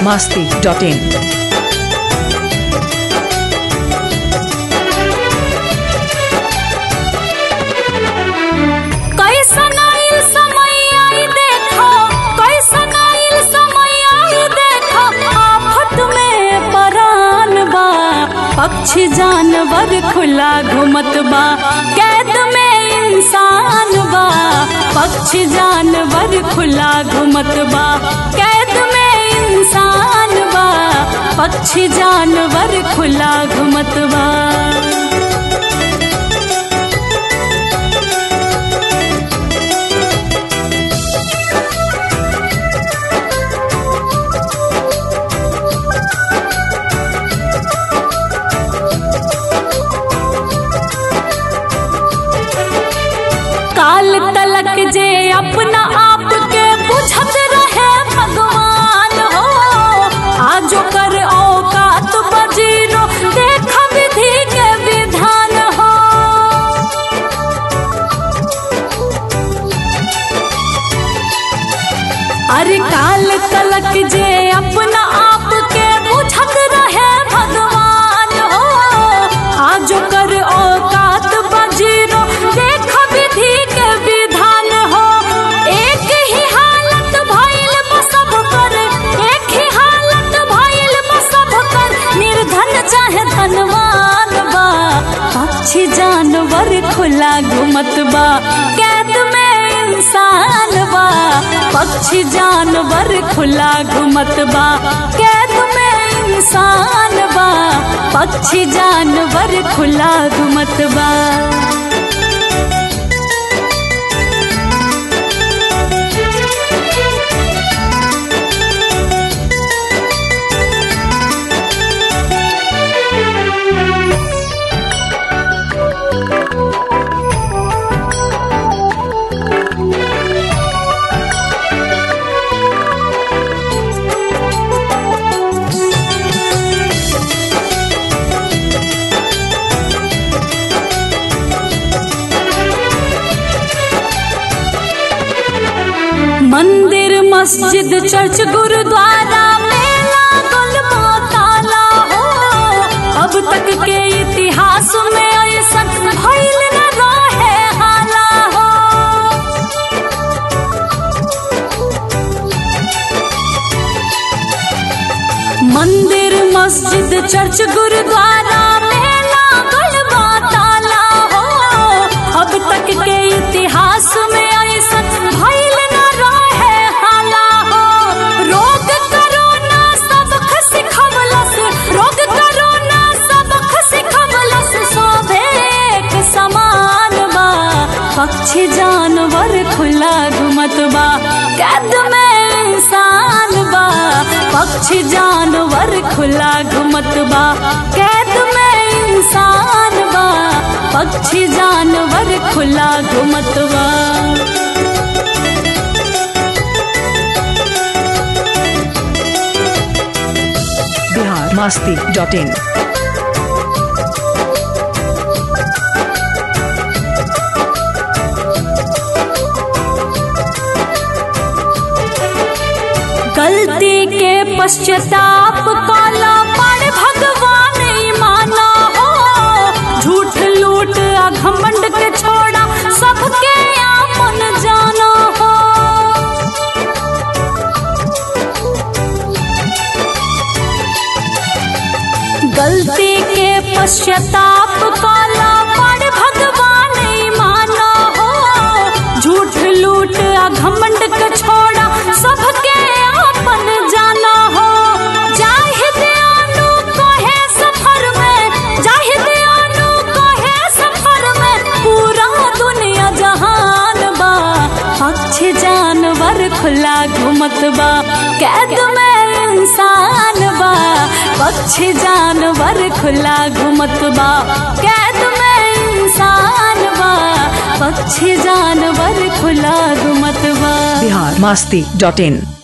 masti.in. कैसन आइल समय आई देखो कैसन आइल समय आई देखो आफत में परान बा पक्षी जानवर खुला घुमत बा कैद में इंसान बा पक्षी जानवर खुला घुमत बा कैद में इंसान बा पक्षी जानवर खुला घुमत बा काल तलक जे अपना आप के बुझत रहे भगवान हो आजो कर औकात बजीरो देख विधि के विधान हो अरे काल तलक जे अपना आप के बुझत रहे भगवान हो आजो कर औकात बजीरो देख विधि के विधान हो एक ही हालत भइल बा सब कर एक ही हालत भइल बा सब कर निर्धन चाहे धनवान बा पक्षी जानवर खुला घुमत बा कैद में इंसान बा पक्षी जानवर खुला घुमत बा कैद में इंसान बा पक्षी जानवर खुला घुमत बा मंदिर मस्जिद चर्च गुरुद्वारा मेला गुलमा ताला हो अब तक के इतिहास में ऐसा भइल न रहे हाला हो मंदिर मस्जिद चर्च गुरुद्वारा मेला गुलमा ताला हो अब तक के इतिहास में ऐसा भइल न रहे हाला हो रोग करोना सबक सिखवलस रोग करोना सबक सिखवलस सोभे एक समान बा पक्षी जानवर खुला घुमत बा कैद में इंसान बा पक्षी जानवर खुला घुमत बा कैद में इंसान बा पक्षी जानवर खुला घुमत बा Bihar masti.in. गलती के पश्चाताप काला पर भगवान ही माना हो झूठ लूट आ घमंड के छोड़ा सबके आपन जाना हो गलती के पश्चाताप काला पर भगवान ही माना हो झूठ लूट आ घमंड के छोड़ा सबके आपन जाना हो जाहिद आनु कहे सफर में जाहिद आनु कहे सफर में पूरा दुनिया जहान बा पक्षी जानवर खुला घुमत बा कैद में इंसान बा पक्षी जानवर खुला घुमत बा कैद में इंसान बा पक्षी जानवर खुला घुमत बा Bihar masti.in.